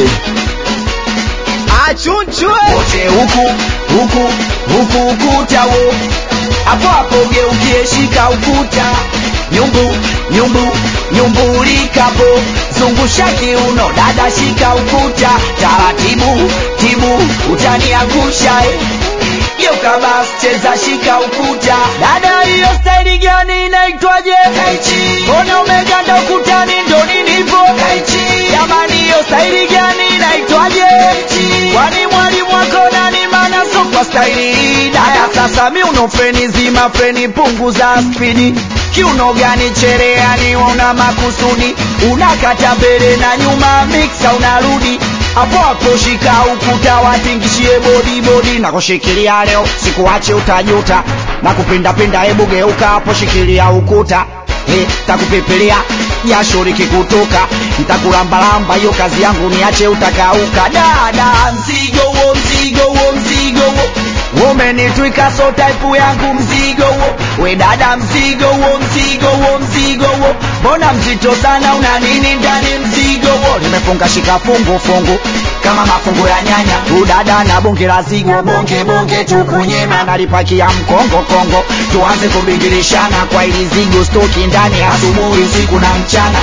Hey. achunchwe wote huku huku huku ukuta wo hapo hapo geukie shika ukuta nyumbu nyumbu nyumbulikapo zungusha kiuno dada shika ukuta taratibu tibu utaniangusha eh. geuka bas cheza shika ukuta dada hiyo staili gani inaitwaje mbona umeganda ukutani ndo ninivo jamani hiyo staili gani inaitwaje kwani mwalimu wako nani mana so kwa staili hii dada sasa mi uno freni zima freni punguza spidi kiuno gani chereani una makusudi unakata mbele na nyuma miksa unarudi hapo hapo shika ukuta watingishie bodi bodi na kushikilia leo sikuache utajuta na kupindapinda hebu geuka hapo shikilia ukuta He, takupepelia jasho likikutoka ntakulambalamba hiyo kazi yangu niache utakauka dada mzigo wo mzigo wo mzigo wo umenitwika so type yangu mzigo wo we dada mzigo wo mzigo wo mzigo wo mbona mzito sana una nini ndani mzigo wo nimefunga shika fungu fungu kama mafungu ya nyanya udada na bonge la zigo bonge bonge tukunyema nalipakia mkongo kongo tuanze kubingilishana kwa ili zigo stoki ndani asubuhi usiku na mchana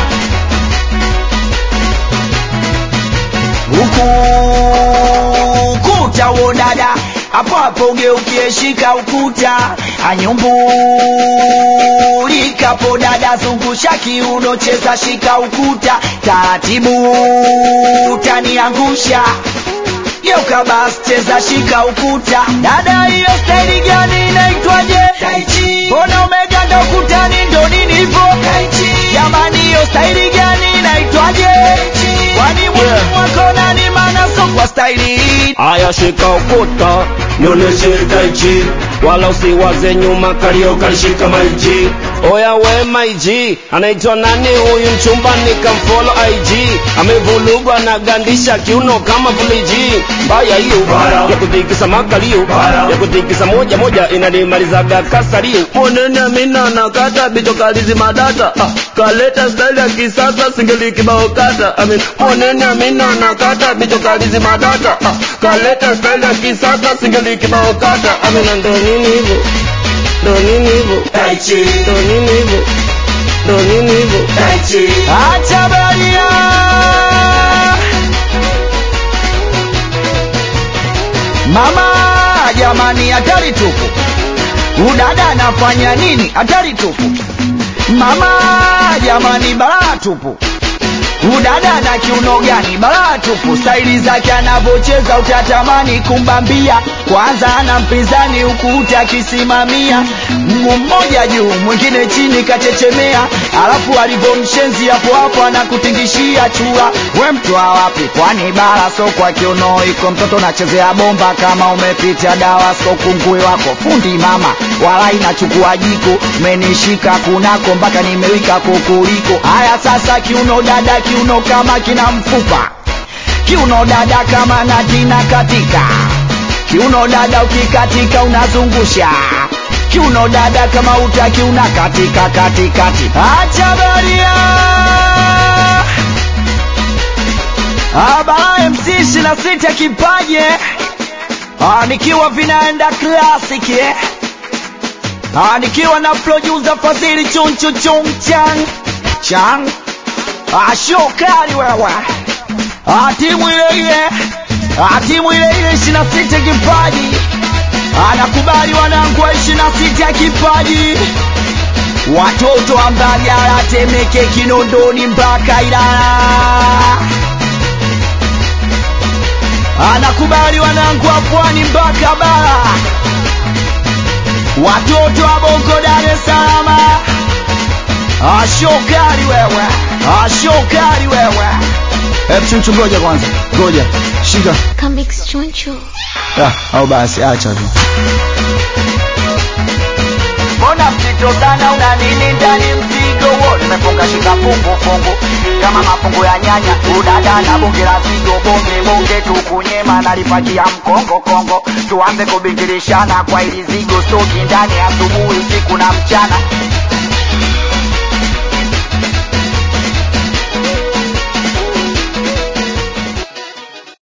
huku ukuta wo dada hapo hapo ugeukie shika ukuta anyumbulikapo dada zungusha kiuno cheza shika ukuta taratibu utaniangusha geuka bas cheza shika ukuta dada hiyo staili gani inaitwaje mbona umeganda ukutani ndo nini hivo jamani hiyo staili gani inaitwaje kwani mwalimu wako nani mana so kwa staili hii Aya, shika ukuta nionyeshe taichi, wala usiwaze nyuma, kalio kalishika maiji. Oya we maiji, anaitwa nani huyu mchumbani? Kamfolo IG, amevulugwa na gandisha kiuno kama fuliji. Mbaya hiyo ya kutikisa makalio, ya kutikisa moja moja inanimalizaga kasario. Monene mina nakata bicho kalizi madata, ah, kaleta style ya kisasa singeli kibao kata. I mean, monene mina nakata bicho kalizi madata, ah, kaleta style ya kisasa singeli kibao kata. I mean, ndo nini hivyo? Ndo nini hivyo? Ndo nini hivyo? Ndo nini hivyo? acha baria mama jamani hatari tupu udada anafanya nini hatari tupu mama jamani balaa tupu udada na kiuno gani balaa tupu staili zake anavyocheza utatamani kumbambia kwanza ana mpinzani huku uti akisimamia mguu mmoja juu mwingine chini kachechemea alafu alivyomshenzi hapo hapo anakutingishia chura we mtwa wapi kwani bara so kwa kiuno iko mtoto nachezea bomba kama umepita dawa so kungui wako fundi mama wala inachukua jiko menishika kunako mpaka nimewika kokoliko haya sasa kiuno dada kiuno kama kina mfupa kiuno dada kama natina katika kiuno dada ukikatika unazungusha kiuno dada kama utaki una katika katikati acha baria abara mc ishina sita kipaje Ah, nikiwa vinaenda classic eh? Ah, nikiwa na producer Fadhili chunchu chung chang chang Ah, shokari wewe Ah, timu ile ile Ah, timu ile ile ishirini na sita kipaji anakubali wanangu wa ishirini na sita kipaji watoto wa Mbagala, Temeke, Kinondoni mpaka Ilala anakubali wanangu wa Pwani mpaka Bara watoto wa Bongo, Dar es Salaam ashokari wewe ashokari wewe hebu chunchu ngoja kwanza ngoja shika Comics Choncho. Ah, au basi acha tu. mbona mzito sana una nini ndani mzigo wo nimefunga shika fungu fungu kama mafungu ya nyanya udada na bonge la zigo bonge bonge tukunyema nalipakia mkongo kongo tuanze kubingilishana kwa ili zigo stoki ndani asubuhi usiku na mchana